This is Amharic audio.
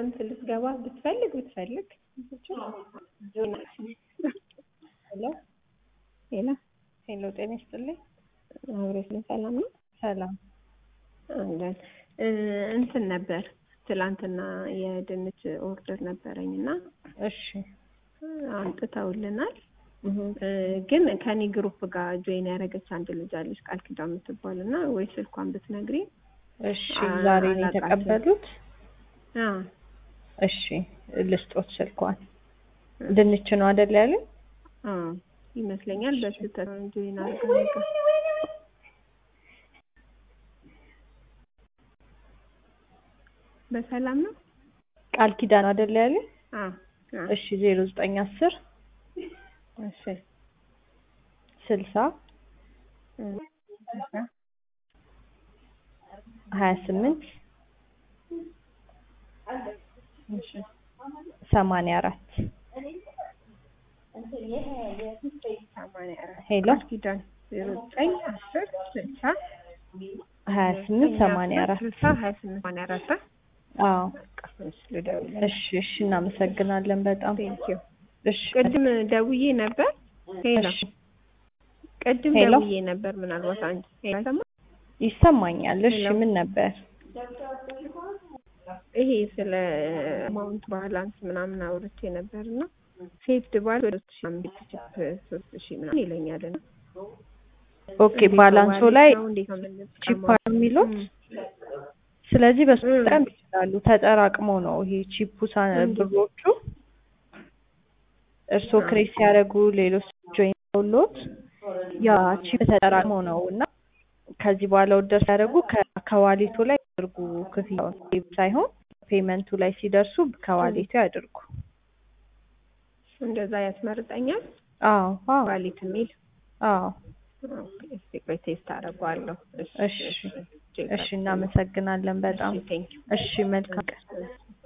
ክረምት ልትገባ ብትፈልግ ብትፈልግ ሄሎ ሄሎ ሄሎ፣ ጤና ይስጥልኝ። አብሬስልን ሰላም ነው ሰላም። አለን እንትን ነበር ትላንትና የድንች ኦርደር ነበረኝ እና እሺ አምጥተውልናል። ግን ከኔ ግሩፕ ጋር ጆይን ያደረገች አንድ ልጅ አለች ቃል ኪዳን የምትባል እና ወይ ስልኳን ብትነግሪ። እሺ፣ ዛሬ ነው የተቀበሉት? አዎ እሺ፣ ልስጦት ስልኳን። ድንች ነው አይደል ያለኝ? አዎ ይመስለኛል። በስህተት ጆይን አድርጋ ነገር በሰላም ነው። ቃል ኪዳን አይደል ያለኝ? አዎ አዎ። እሺ፣ ዜሮ ዘጠኝ አስር እሺ ስልሳ ሀያ ስምንት እሺ ሰማንያ አራት ሰማንያ አራት ሄሎ ቃል ኪዳን ዜሮ ዘጠኝ አስር ስልሳ ሀያ ስምንት ሰማንያ አራት ስልሳ ሀያ ስምንት ሰማንያ አራት አዎ እሺ ልደውል። እሺ እሺ እናመሰግናለን በጣም ቴንኪው እሺ ቅድም ደውዬ ነበር። ሄሎ እሺ ቅድም ሄሎ። ደውዬ ነበር። ምናልባት አንቺ ሄሎ አይሰማም? ይሰማኛል እሺ ሄሎ። ምን ነበር ይሄ ስለ አማውንት ባላንስ ምናምን አውርቼ ነበር እና ሴፍድ ባል ወደ ሶስት ሺህ አምስት ቺፕ ሶስት ሺህ ምናምን ይለኛል እና ኦኬ ባላንሶ ላይ እንዴት ነው የምንጠቀመው? ቺፕ የሚሉት ም፣ ስለዚህ በሱ ም። መጠቀም ይችላሉ ተጠራቅሞ ነው ይሄ ቺፑ ሳ- እንዴት? ብሮቹ እርስዎ ክሬት ሲያደርጉ ሌሎች ጆይን ሎት ያ ቺፕ ተጠራቅሞ ነው እና ከዚህ በኋላ ወደር ሲያደርጉ ከ- ከዋሌቱ ላይ ያድርጉ ክፍያውን ሳይሆን ፔመንቱ ላይ ሲደርሱ ከዋሌቱ ያድርጉ እንደዛ ያስመርጠኛል አዎ አዎ ዋሊት የሚል አዎ ኦኬ፣ እስኪ ቆይ ቴስት አደርገዋለሁ። እሺ እሺ እናመሰግናለን በጣም ቴንኪው እሺ መልካም ቀን